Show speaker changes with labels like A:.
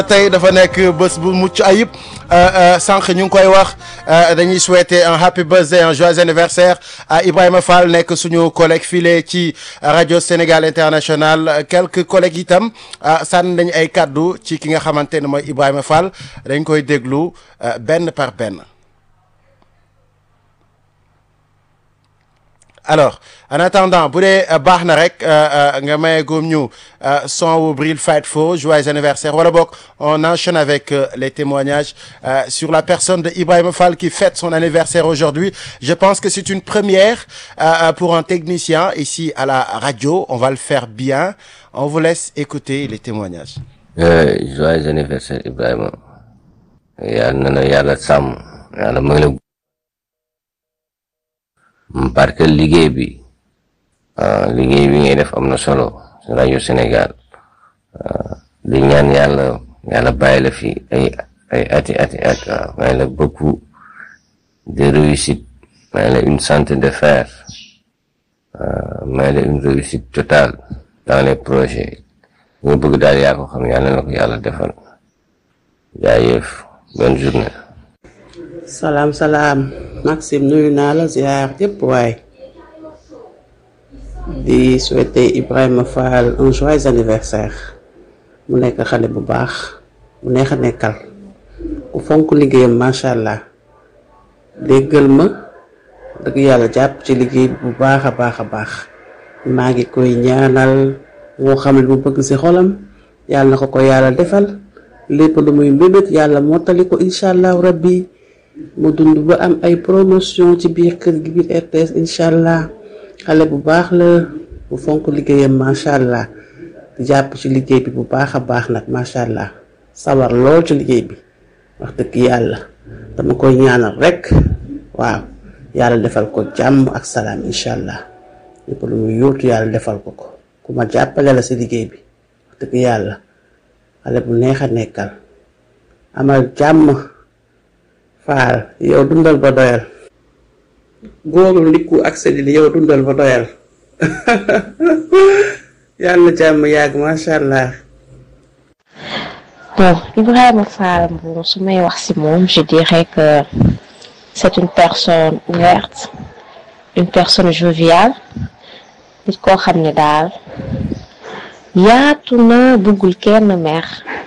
A: tey dafa nekk bés bu mucc ayib sànq ñu ngi koy wax dañuy souhaiter un happy birthday un joyeux anniversaire à Ibrahima Fall nekk suñu collègue filé ci rajo Sénégal International quelques collègues itam sànni nañu ay kaddu ci ki nga xamante ne mooy Ibrahima Fall dañ koy déglu benn par benn. alors en attendant bu dee baax na rek nga maye góom ñu son wu Bril Fight Fo joyeux anniversaire wala boog on enchaîne avec les témoignages sur la personne de Ibrahima Fall qui fête son anniversaire aujourd'hui je pense que c'est une première pour un technicien ici à la radio on va le faire bien on vous laisse écouter les témoignages
B: joyeux anniversaire Ibrahima yàlla na la yàlla sàmm yàlla may la parce que liggéey bi liggéey bi ngay def am na solo ci rajo Sénégal di ñaan yàlla yàlla bàyyi la fi ay ay ati ati at may la beaucoup de réussite may la une santé de fer may la une réussite totale dans les projets ñu bëgg daal yaa ko xam yàlla na ko yàlla defal jaayëf bonne journée
C: salaam salaam Maxime nuyu naa la ziar yëpp waay di souhaiter Ibrahima Fall un joyeux anniversaire mu nekk xale bu baax mu neex a nekkal ku fonk liggéeyam macha allah déggal ma dëgg yàlla jàpp ci liggéey bu baax a baax a baax maa ngi koy ñaanal moo xam ne mu bëgg ci xolam yàlla na ko ko yàlla defal lépp lu muy mbébét yàlla mottali ko incha allahu rabbi mu dund ba am ay promotion ci biir kër gi biir RTS incha allah xale bu baax la bu fonk liggéeyam macha allah di jàpp ci liggéey bi bu baax a baax nag macha allah sawar lool ci liggéey bi wax dëgg yàlla dama koy ñaanal rek waaw yàlla defal ko jàmm ak salaam incha allah lépp lu muy yóotu yàlla defal ko ko ku ma jàppale la si liggéey bi wax dëgg yàlla xale bu neex a nekkal amal jàmm. faal yow dundal ba doyal góorul ndikku ak seddi yow dundal ba doyal yàlla jàmm yàgg macha allah.
D: bon Ibrahima Fall bon su may wax ci moom je dirais que c'est une personne ouverte une personne joviale nit koo xam ne daal yaatu na bëggul kenn mer